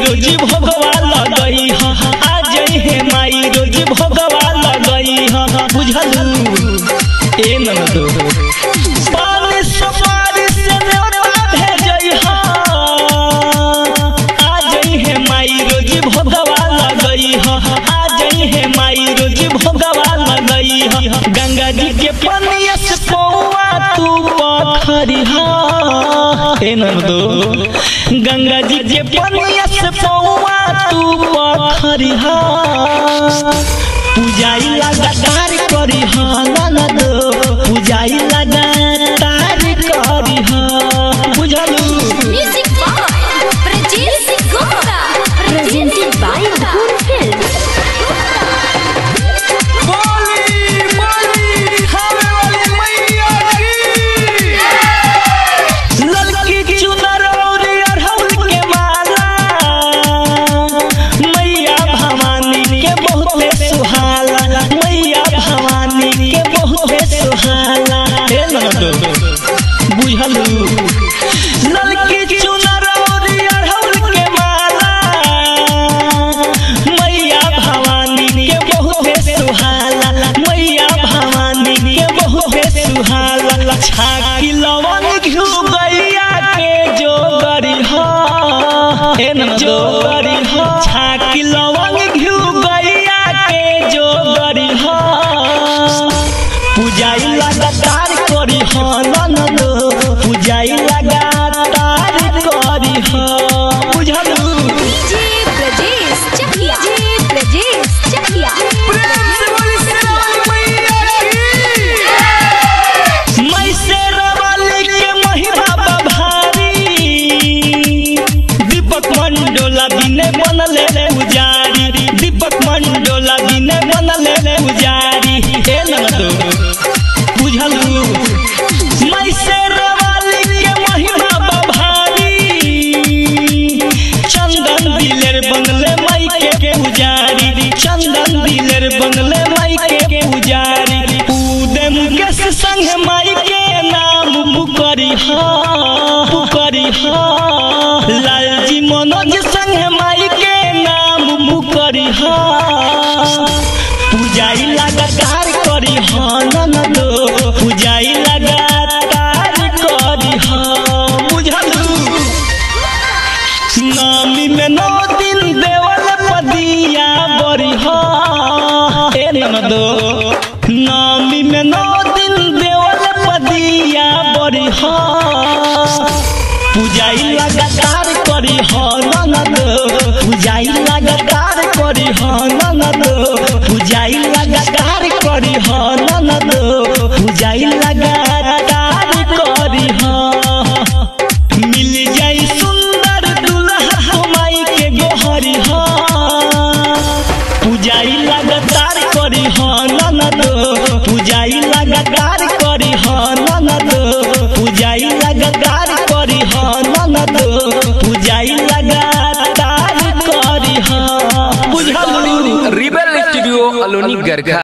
रोज भगवा लगई ह आ जई है माई रोज भगवा लगई ह बुझलू ए ननदो पानी सुपारी से न्योता भेजई ह आ जई है माई रोज भगवा लगई ह आ जई है माई रोज भगवा लगई ह गंगा जी के पनिया से पौआ तू पखरी ह ए ननदो गंगा जी के पनिया से पौआ तू पखरी ह पूजाई लगातार करी ह ननद पूजाई लगातार करी ह बुझलू Music by Prajesh Gupta. Presented by Good Film. बोली बोली खावे वाली मैया की ललकी चुनर और अड़हुल के माला मैया भवानी के बहुते सुहाला मैया भवानी के बहुते सुहाला हे ननदो बुझलू ललकी चुनर और अड़हुल के माला मैया भवानी के बहुते सुहाला मैया भवानी के बहुते सुहाला छाकी लवंग घिउ गैया के जो गरी हो हे न जो गरी हो छाकी लवंग घिउ गैया के जो गरी हो पूजाई लगातार करी हो ननद पूजाई लगातार करी हो बुझलू DJ Brajesh Chakya. DJ Brajesh Chakya. मैं शेरवाली के महिमा बभारी दीपक मंडोला बिने बनले पुजारी दीपक मंडोला बिने बनले पुजारी हे ननदो बुझलू मैं शेरवाली के महिमा बभारी चंदन दिलेर बंगले माई के पुजारी चंदन दिलेर बंगले माई के पुजारी उदय मुकेश संग माई के नाम पुकरी हा पुकरी हा लालजी मनोज संग माई के नाम पुकरी हा पूजाई लगातार करी हा ननदो पूजाई लगातार करी हा बुझलू नामी में नौ दिन देवल पदिया बरी हो ए ननदो नामी में नौ दिन देवल पदिया बरी हो पूजाई लगातार करी हो ननद पूजाई लगातार करी हो ननद पूजाई लगातार करी हो ननद पूजाई लगातार करी हो मिल जाई सुंदर दुल्हा माई के गोहरी हो पूजाई लगातार करी हो ननद पूजाई लगातार करी हो ननद पूजाई लगातार करी हो ननद पूजाई लगातार करी हो बुझलू रिबल स्टूडियो अलोनी गरखा